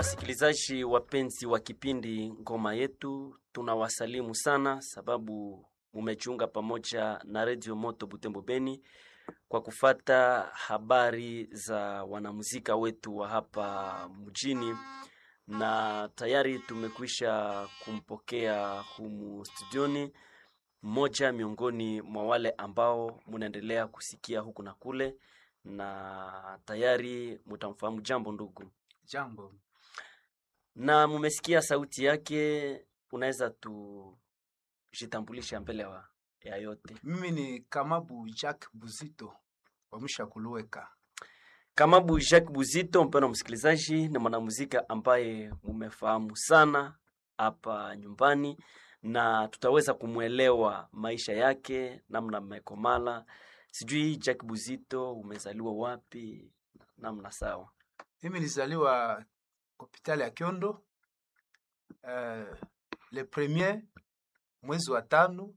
Wasikilizaji wapenzi wa kipindi Ngoma Yetu, tunawasalimu sana sababu mumejiunga pamoja na Radio Moto Butembo Beni kwa kufata habari za wanamuzika wetu wa hapa mjini, na tayari tumekwisha kumpokea humu studioni mmoja miongoni mwa wale ambao munaendelea kusikia huku na kule, na tayari mutamfahamu. Jambo ndugu. Jambo. na mumesikia sauti yake, unaweza tujitambulisha mbele wa ya yote. Mimi ni Kamabu Jack Buzito wa Mshakuluweka. Kamabu Jacques Buzito, mpendwa msikilizaji, ni mwanamuzika ambaye mumefahamu sana hapa nyumbani, na tutaweza kumwelewa maisha yake, namna mmekomala. Sijui Jacques Buzito, umezaliwa wapi? Namna sawa. Mimi nilizaliwa hospitali ya Kyondo uh, le premier mwezi wa tano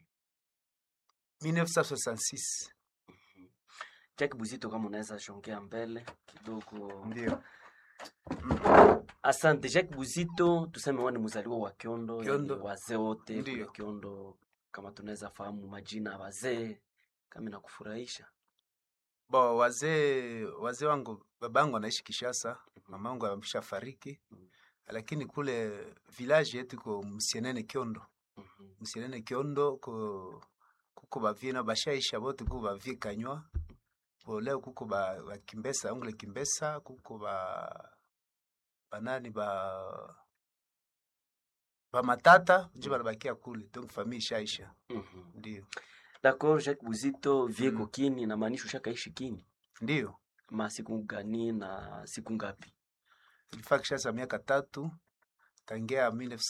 1966. Jacques Buzito, kama unaweza shongea mbele kidogo. Ndio. Asante Jacques Buzito, tuseme wewe ni mzaliwa wa Kiondo, Kiondo. yani wazee wote Ndiyo. kule Kiondo, kama tunaweza fahamu majina ya wazee kama inakufurahisha. Bo wazee wazee wangu babangu anaishi Kishasa, mamangu ameshafariki, Mhm. lakini kule village yetu iko Msienene Kyondo. Mhm. Msienene Kyondo ko kuko bavina bashaisha bote kuko bavie kanywa bo leo kuko ba, ba Kimbesa ongle Kimbesa kuko ba banani ba ba matata nje banabakia kule donc famille ishaisha Mhm. ndio D'accord, Jacques Buzito vieko Mm. kini inamaanisha ushakaishi kini ndio ma siku gani na siku ngapi? ilifaa Kishasa miaka tatu tangia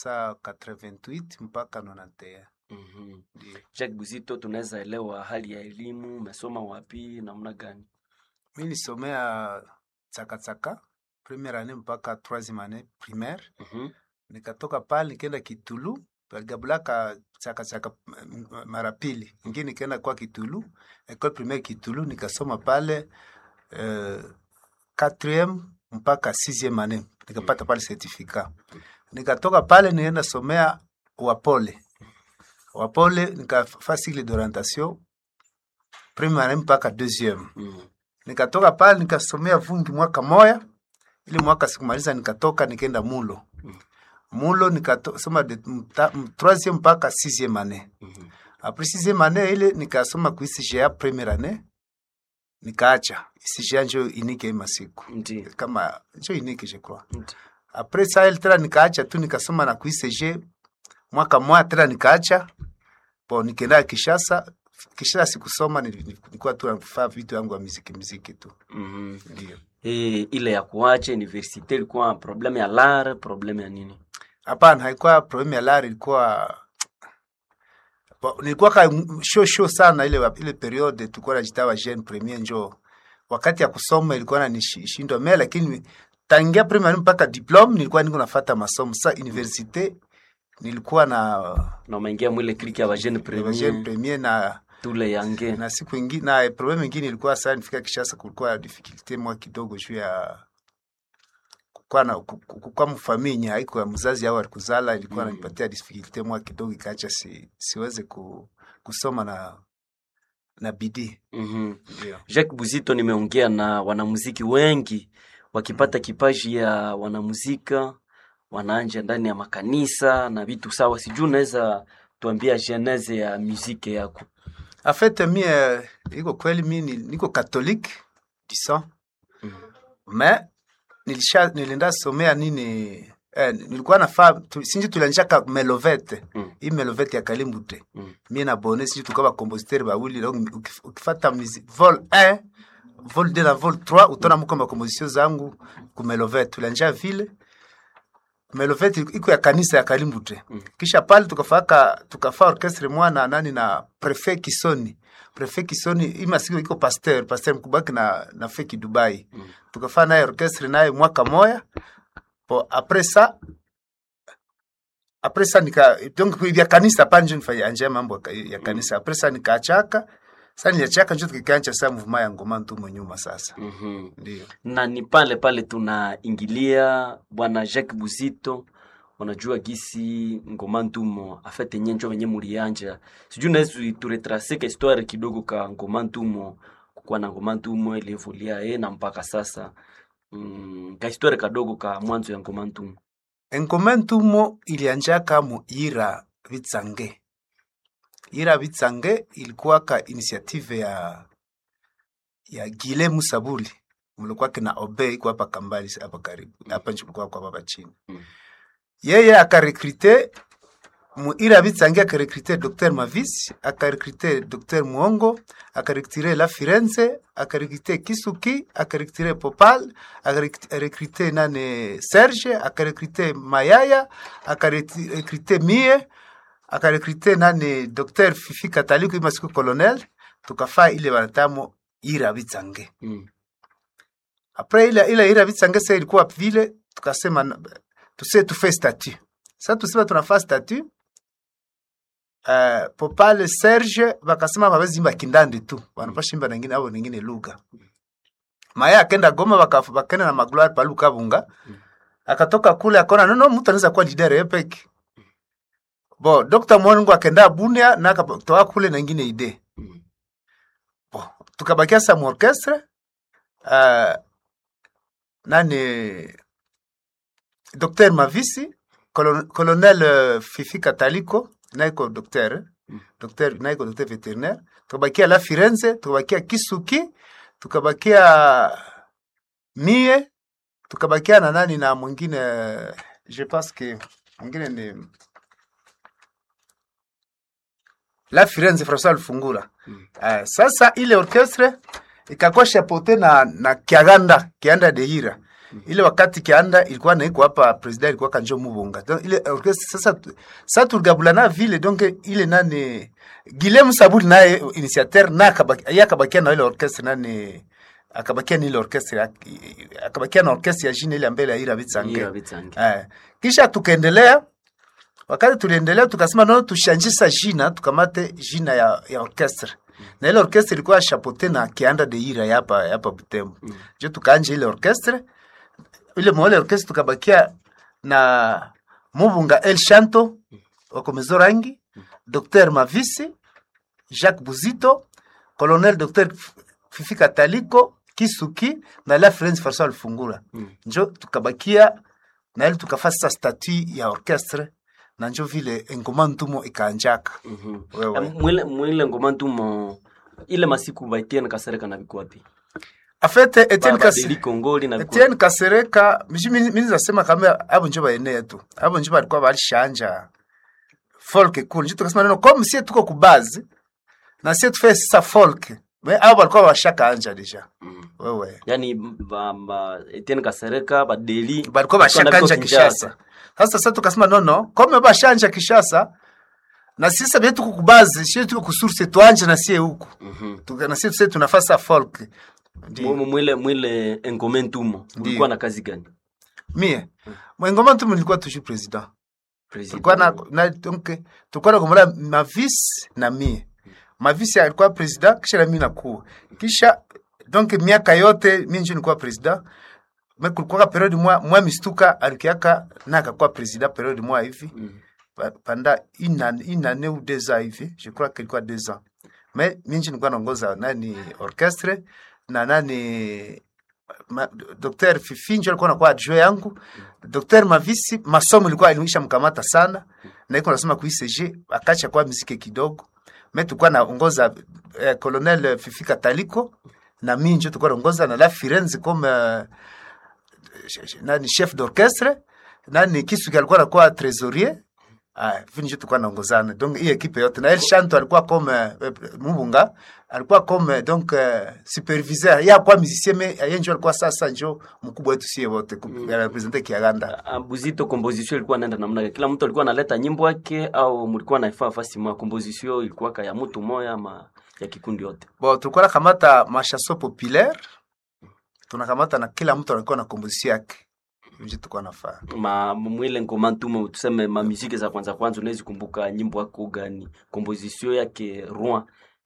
1988 mpaka 91 Mhm. ndio Jacques Buzito, tunaweza elewa hali ya elimu, umesoma wapi, namna gani? mi nisomea tsakatsaka première année mpaka troisième année primaire Mhm. nikatoka pale nikaenda Kitulu baligabulaka chaka chaka m- m- mara pili ingine nikaenda kwa Kitulu école primaire Kitulu nikasoma pale euh, quatrième mpaka sixième année nikapata pale certificat nikatoka pale nienda somea Wapole Wapole nikafanya cycle d'orientation première année mpaka deuxième Mhm. nikatoka pale nikasomea vungi mwaka moya ili mwaka sikumaliza nikatoka nikaenda mulo Mm. mulo nikasoma de mta- m- troisième mpaka sixième année Mhm. après sixième année ile nikasoma ku ICGA première année nikaacha ICGA njo inike masiku Ndiyo. kama njo inike je crois Ndiyo. après ça ile tena nikaacha tu nikasoma na ku ICG mwaka moya tena nikaacha bo nikaenda Kishasa Kishasa sikusoma nili- nilikuwa tu nafanya vitu yangu ya muziki muziki tu Mhm. ndio Eh, ile ya kuacha universite ilikuwa probleme ya lar, probleme ya nini? Hapana, haikuwa problem ya lari, ilikuwa Bo- nilikuwa ka show show sana ile wa- ile periode tulikuwa najitawa jeune premier njo wakati ya kusoma ilikuwa nanishindwa me, lakini tangia premier mpaka diplome nilikuwa niko nafata masomo sa universite nilikuwa na na umeingia mwile kliki ya bajene na jeune premier premier na tule yange na siku ingine na problem ingine ilikuwa sana nifika Kishasa, kulikuwa na difficulty mwa kidogo juu ya kukua na ku- ku- kukua mfamilia haiko ya mzazi au alikuzala ilikuwa Mm. nanipatia difficulty mwa kidogo ikaacha si, siweze ku, kusoma na na bidii Mhm. ndio. Jacques Buzito, nimeongea na wanamuziki wengi wakipata kipaji ya wanamuzika wanaanja ndani ya makanisa na vitu sawa. Sijui unaweza tuambia genese ya muziki yako? En fait mie iko kweli mi ni- niko catholique du sang Mhm. mais nilisha nilienda somea nini eh, nilikuwa nafaa tu, sinji tulianjaka melovete Mm. hii melovete ya Kalimbute Mm. mie na bone sinji tukawa bakompositeur bawili donc ukif- ukifata musique vol 1 vol 2 na vol 3 utona muko makomposition zangu ku melovete tulianja vile melovete iko ya kanisa ya Kalimbute Mm. kisha pale tukafaka tukafa orchestre mwana nani na prefet Kisoni prefet Kisoni ima siku iko pasteur pasteur mkubaki na na feki Dubai Mm. tukafanya naye orchestre naye mwaka moya po après ça après ça nika donc vya kanisa panje nifanya anje mambo ya ka- ya kanisa après ça nikaachaka Sasa niliachaka njo tukikanja sasa mvuma ya ngoma ntumo nyuma sasa. Mhm. Ndio. na ni pale pale tunaingilia bwana Jacques Buzito, unajua gisi ngoma ntumo afete nye njo venye mulianja, sijui naweza turetrase ka histoire kidogo ka ngoma ntumo, kukuwa na ngoma ntumo ilivulia e na mpaka sasa mm, ka histoire kadogo ka mwanzo ya ngoma ntumo. Engoma ntumo ilianjaka mu ira vitsange. Ira vitsange ilikuwa ka initiative ya ya Gile Musabuli mlikuwa kina Obey kwa hapa Kambali hapa karibu hapa nje kulikuwa kwa hapa chini Mm. yeye akarekrite mu ira vitsange akarekrite Dr Mavis akarekrite Dr Muongo akarekrite La Firenze akarekrite Kisuki akarekrite Popal akarekrite nane Serge akarekrite Mayaya akarekrite Mie akarekrite nane Dr Fifi Kataliku ima siku colonel tukafaa ile wanatamo ira vitsange Mm. apres ile ile ira vitsange sasa ilikuwa vile tukasema na- tuse tufe statut sasa tusema tunafaa statut uh, popale serge bakasema babezimba kindandi tu banapashimba nengine abo nengine lugha maya akenda goma baka- bakenda na magloire palu kabunga akatoka kule akona nono mtu anaweza kuwa leader epeki bo dr mwangu akenda bunia na akatoka kule nengine ide Mm. bo tukabakia sa mu orchestre uh, nani Dr Mavisi colon, colonel uh, Fifi Kataliko naiko docteur eh? Mm. docteur naiko docteur vétérinaire tukabakia la Firenze tukabakia Kisuki tukabakia Mie tukabakia na nani na mwingine eh, je pense que mwingine ni la Firenze François Lufungura Mm. uh, sasa ile orchestre ikakuwa chapeauté na na Kiaganda Kianda de Hira ile wakati Kianda ilikuwa naiko hapa president ilikuwa kanjo Mubunga donc ile orchestre sasa tu- sasa tuligabulana vile donc ile nani Guillaume Saburi naye initiateur na akabaki- yeye akabakia na ile orchestre nani akabakia na ile orchestre ya- akabakia na orchestre ya jina ile mbele ya Ira Bitsange Ira Bitsange. Eh, kisha tukaendelea wakati tuliendelea tukasema no tushanjisa jina tukamate jina ya, ya orchestre na ile orchestre ilikuwa chapeauté na Kianda de Ira ya hapa ya hapa Butembo Mm. jo tukaanja ile orchestre ile mwale orchestre tukabakia na Mubunga El Shanto wakomezo rangi Dr Mavisi Jacques Buzito Colonel Dr Fifi Kataliko Kisuki na la France François Lufungura Mm. njo tukabakia na ile tukafasa statut ya orchestre na njo vile engoma ntumo ikaanjaka Mhm. Wewe. Eh, mwile mwile ngoma ntumo ile masiku baitiene kasereka na bikwapi afete Etienne Kasi babadili kongoli na bikwapi Etienne Kasereka mishi mini mini zasema kama abo njo baenea tu abo njo balikuwa balishanja folk cool njo tukasema neno comme si tuko kubazi na si tufe sasa folk mais abo balikuwa bashaka anja deja Mm. wewe yani ba, ba, Etienne Kasereka badeli balikuwa bashaka anja Kishasa sasa sasa tukasema no no comme bashanja Kishasa na sisi bia tuko kubazi sisi tuko kusource tuanje na sie huku Mhm. Tuka- na sisi tuse tunafasa folk Ndio. Mu- mwile mwile engome ntumo ulikuwa na kazi gani mie mwengoma tu nilikuwa toujours president President. tulikuwa na, na donc tulikuwa na kumola mavis na mie mavis alikuwa president kisha na mimi nakuwa kisha donc miaka yote mimi ndio nilikuwa president mais kulikuwa periode mwa mwa mistuka alikiaka na akakuwa president periode mwa hivi Mm. pa- pendant une année, une année ou deux ans hivi je crois qu'il quoi deux ans mais mimi ndio nilikuwa naongoza nani orchestre na nani ma, Dr. Fifi ndio alikuwa anakuwa adjoint yangu Dr. Mavisi masomo ilikuwa ilimisha mkamata sana na iko nasema ku ICG akacha kwa muziki kidogo mais tulikuwa naongoza eh, Colonel Fifi Kataliko na mimi ndio tulikuwa naongoza na la Firenze comme euh, nani chef d'orchestre nani Kisuki alikuwa anakuwa trésorier Ah, vile ndio tulikuwa naongozana donc hii ekipe yote na El Shanto alikuwa comme euh, Mubunga alikuwa comme donc euh, superviseur ya kwa musicien mais yeye ndio alikuwa sasa ndio mkubwa wetu sie wote mm. representer Kiaganda Ah, Buzito composition ilikuwa naenda namna gani? Kila mtu alikuwa analeta nyimbo yake au mlikuwa naifaa fasi mwa composition ilikuwa ka ya mtu moya ama ya kikundi yote? bon tulikuwa nakamata mashaso populaire tunakamata na kila mtu alikuwa na komposition yake ndio tulikuwa nafaa Ma mwile ngoma ntumo tuseme ma muziki za kwanza kwanza unaweza kumbuka nyimbo yako gani? Composition yake Rouen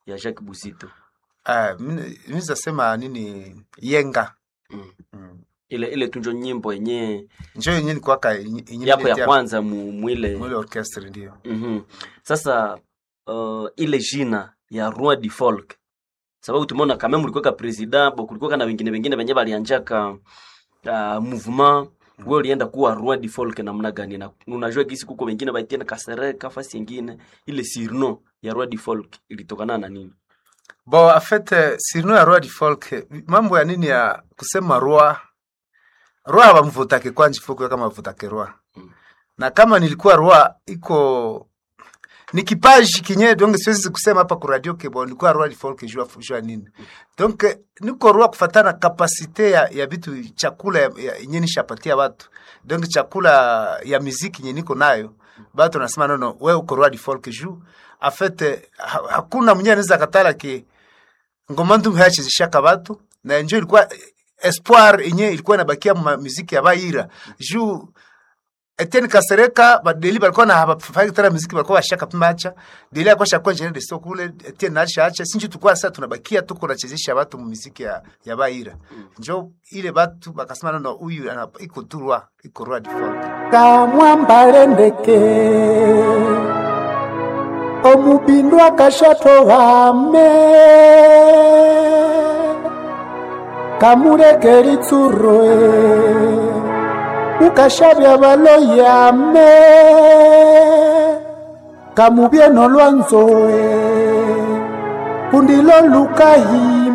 ya Jacques Buzito Ah, mimi nasema nini yenga mm. mm. ile ile tunjo nyimbo yenye njo yenye nikwaka yenye- yenye yako ya niletea kwanza mu, mwile mwile orchestre ndio mm sasa uh, ile jina ya roi du folk sababu tumeona kama mlikuwa president bo kulikuwa na wengine wengine wenye walianjaka uh, mouvement wewe ulienda kuwa roi du folk namna gani na unajua kisi kuko wengine baitiana kasereka fasi nyingine ile sirno ya roi du folk ilitokana na nini bo afete sirno ya roi du folk mambo ya nini ya kusema roi roi abamvutake kwanje fuko kama vutake roi Mm. na kama nilikuwa roi iko ni kipaji kinye donc siwezi kusema hapa ku radio ke bon nilikuwa roi du folk jua jua nini donc niko roi kufatana kapasite ya, ya vitu chakula ya, ya, yenye nishapatia watu donc chakula ya muziki yenye niko nayo batu nasema nono we uko roi du folk juu afete ha, hakuna mwenye anaweza katala ke ngoma ndu hayachezeshaka batu na njo ilikuwa espoir yenye ilikuwa inabakia ma muziki ya baira juu Etienne Kasereka badeli balikuwa na hafai tena muziki balikuwa bashaka pimacha deli alikuwa shakuwa njene de stock kule Etienne acha acha sinji tukua sasa tunabakia tuko nachezesha watu mu muziki ya, ya baira njo ile batu bakasema nono huyu ana- iko turwa iko roi du folk kamwambale ndeke omubindu akashatohame kamuleke litsuroe ukashavya baloyame kamubyeno lwanzoe kundilo lukahiye